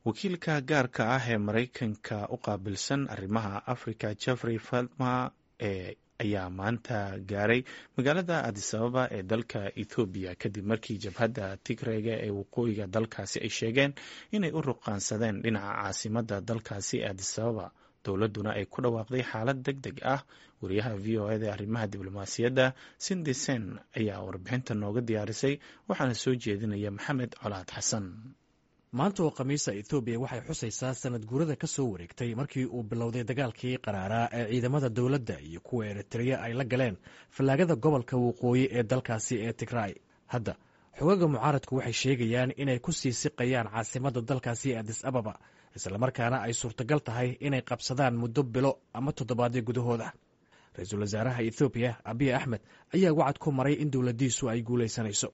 wakiilka gaarka ah ee maraykanka u qaabilsan arrimaha africa jeffrey feltma ee ayaa maanta gaaray magaalada adisababa ee dalka ethoobiya kadib markii jabhadda tigrega ee waqooyiga dalkaasi ay sheegeen inay u ruqaansadeen dhinaca caasimada dalkaasi adisababa dowladduna ay ku dhawaaqday xaalad deg deg ah wariyaha v o eda arrimaha diblomaasiyadda sindi sen ayaa warbixinta nooga diyaarisay waxaana soo jeedinaya maxamed colaad xasan maanta oo khamiisa ethoobiya waxay xusaysaa sanad guurada ka soo wareegtay markii uu bilowday dagaalkii qaraaraa ee ciidamada dowladda iyo kuwa eritreya ay la galeen fallaagada gobolka waqooyi ee dalkaasi ee tigray hadda xogaga mucaaradku waxay sheegayaan inay ku sii siqayaan caasimadda dalkaasi adis ababa islamarkaana ay suurtagal tahay inay qabsadaan muddo bilo ama toddobaadyo gudahooda ra-iisul wasaaraha ethoobiya abiy axmed ayaa wacad ku maray in dowladdiisu ay guulaysanayso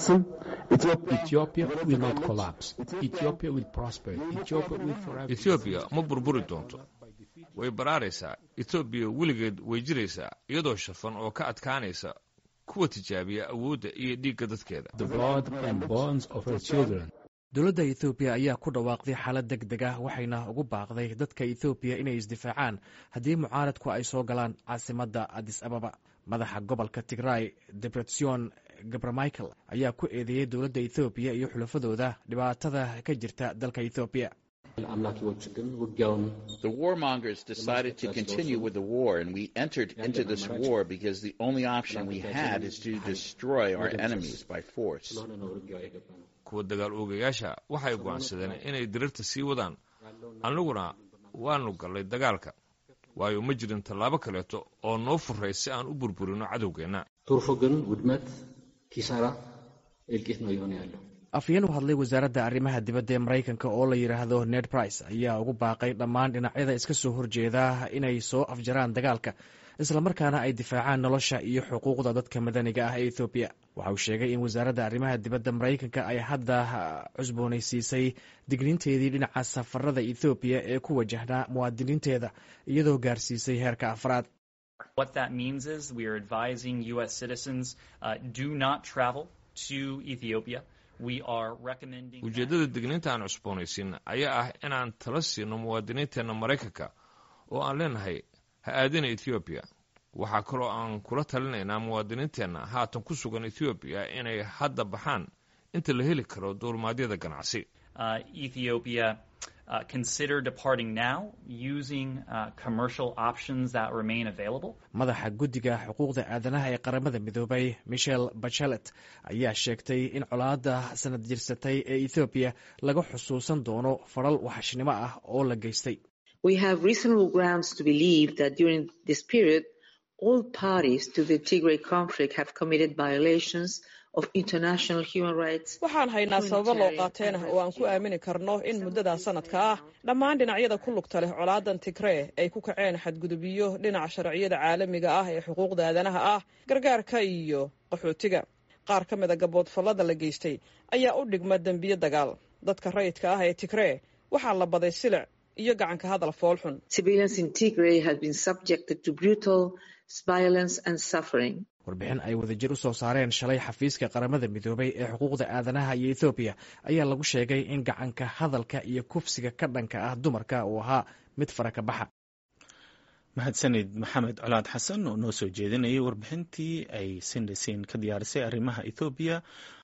ethoobiya ma burburi doonto way baraaraysaa ethoobiya weligeed way jiraysaa iyadoo shafan oo ka adkaanaysa kuwa tijaabiya awoodda iyo dhiigga dadkeeda dowladda ethoobiya ayaa ku dhawaaqday xaalad deg deg ah waxayna ugu baaqday dadka ethoobiya inay isdifaacaan haddii mucaaradku ay soo galaan caasimadda adis ababa madaxa gobolka tigray debretsion gabramichael ayaa ku eedeeyey dowladda ethoobiya iyo xulafadooda dhibaatada ka jirta dalka ethoobiya The warmongers decided to continue with the war, and we entered into this war because the only option we had is to destroy our enemies by force. kuwa dagaal oogayaasha waxay go'aansadeen inay dirirta sii wadaan annaguna waanu gallay dagaalka waayo ma jirin tallaabo kaleeto oo noo furay si aan u burburino cadowgeenna afyeen u hadlay wasaaradda arrimaha dibadda ee maraykanka oo la yidhaahdo ned brice ayaa ugu baaqay dhammaan dhinacyada iska soo horjeeda inay soo afjaraan dagaalka islamarkaana ay difaacaan nolosha iyo xuquuqda dadka madaniga ah ee ethoobiya waxa uu sheegay in wasaaradda arrimaha dibadda maraykanka ay hadda cusboonaysiisay digniinteedii dhinaca safarada ethoobiya ee ku wajahnaa muwaadiniinteeda iyadoo gaarsiisay heerka afraad What that means is we are advising U.S. citizens uh, do not travel to Ethiopia. We are recommending. ujeeddada digniinta aan cusboonaysiin ayaa ah inaan tala siino muwaadiniinteenna maraykanka oo aan leenahay ha aadina ethoobiya waxaa kaloo aan kula talinaynaa muwaadiniinteenna haatan ku sugan ethoobiya inay hadda baxaan inta la heli karo duulmaadyada ganacsi Uh, Ethiopia uh, consider departing now using uh, commercial options that remain available. madaxa guddiga xuquuqda aadanaha ee qaramada midoobay michel bachelet ayaa sheegtay in colaadda sanad jirsatay ee ethoobiya laga xusuusan doono faral waxashnimo ah oo la geystay We have reasonable grounds to believe that during this period, all parties to the Tigray conflict have committed violations of international human rights. waxaan haynaa sababo loo qaateen oo aan ku aamini karno in muddadaa sanadka ah dhammaan dhinacyada ku lugta leh colaadan tigree ay ku kaceen xadgudubyo dhinaca sharciyada caalamiga ah ee xuquuqda aadanaha ah gargaarka iyo qaxootiga qaar ka mida gaboodfallada la geystay ayaa u dhigma dembiyo dagaal dadka rayidka ah ee tigree waxaa la baday silic iyo gacanka hadal foolxun Civilians in Tigray have been subjected to brutal violence and suffering. warbixin ay wadajir u soo saareen shalay xafiiska qaramada midoobay ee xuquuqda aadanaha iyo ethoobiya ayaa lagu sheegay in gacanka hadalka iyo kufsiga ka dhanka ah dumarka uu ahaa mid fara ka baxa mahadsanid maxamed colaad xasan oo noo soo jeedinayay warbixintii ay sindhasin ka diyaarisay arrimaha ethoobiya